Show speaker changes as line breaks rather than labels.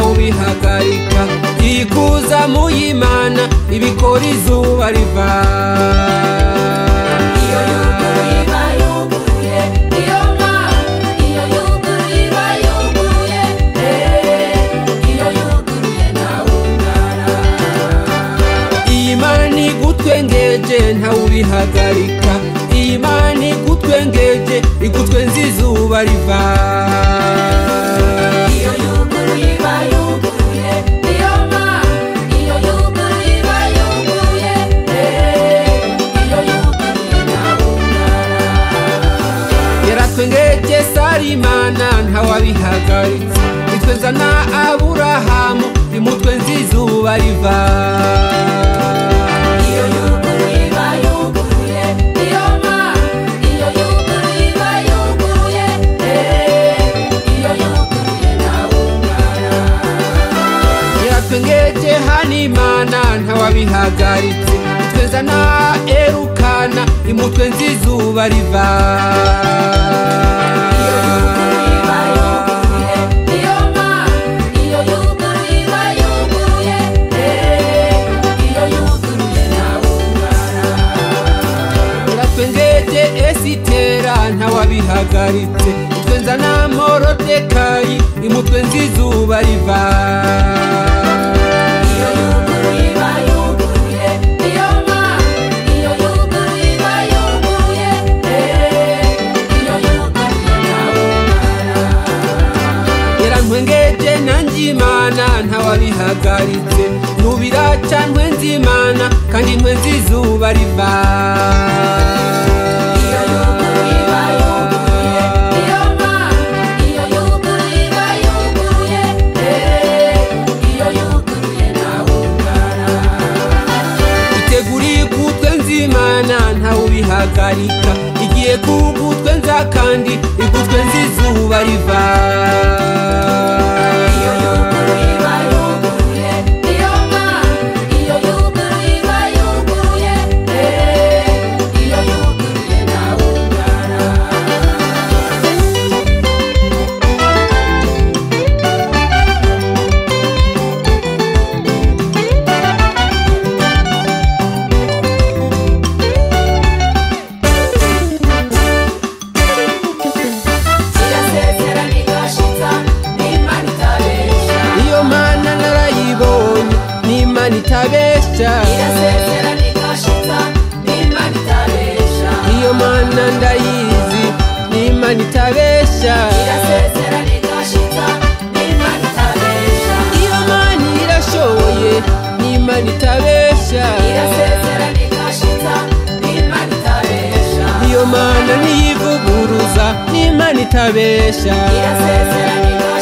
ntawubihagarika ikuza muyimana ibikora izuba riva
iyo yuguruye iba yuguruye iyo mana iyo yuguruye iba yuguruye eh, iyo yuguruye ntawungara
iyi mana igutwengeje ntawubihagarika iyi mana igutwengeje igutwenza izuba riva
iyo yuguruye iba yuguruye iyo mana iyo yuguruye iba yuguruye eh, iyo yuguruye ntawungara
yaratwengeje sarimana ntawabihagaritse itweza na aburahamu imutwenza izuba riva
iyo yuguruye iba yuguruye iyo mana iyo yuguruye iba yuguruye eh, iyo yuguruye ntawungara
yaratwengeje hanimana ntawabihagaritse itweza na erukana imutwenza izuba riva
iyo yuguruye iba yuguruye iyo mana iyo yuguruye iba yuguruye eh, iyo yuguruye ntawungara
yaratwengeje esitera ntawabihagaritse itwenza na morodekayi imutwenza izuba riva
iyo yuguruye iba yuguruye iyo mana iyo yuguruye iba yuguruye eh, iyo yuguruye ntawungara
yarantwengeje nanjye imana ntawabihagaritse nubiraca ntwenza imana kandi ntwenza izuba riva
iyo yuguruye iba yuguruye iyo mana iyo yuguruye iba yuguruye eh, iyo yuguruye ntawungara
iteguriye kutwenza imana ntawubihagarika igiye kugutwenza kandi igutwenza izuba riva
iyo yuguruye iba yuguruye iyo mana iyo yuguruye iba yuguruye eh, iyo yuguruye ntawungara irasezerana igashitsa n'imana itabesha
iyo mana narayibonye n'imana itabesha
irasezerana igashitsa n'imana itabesha
iyo mana ndayizi n'imana itabesha
irasezerana igashitsa n'imana itabesha
iyo mana irashoboye n'imana itabesha
irasezerana igashitsa n'imana itabesha
iyo mana niyivuguruza n'imana itabesha
irasezerana igashitsa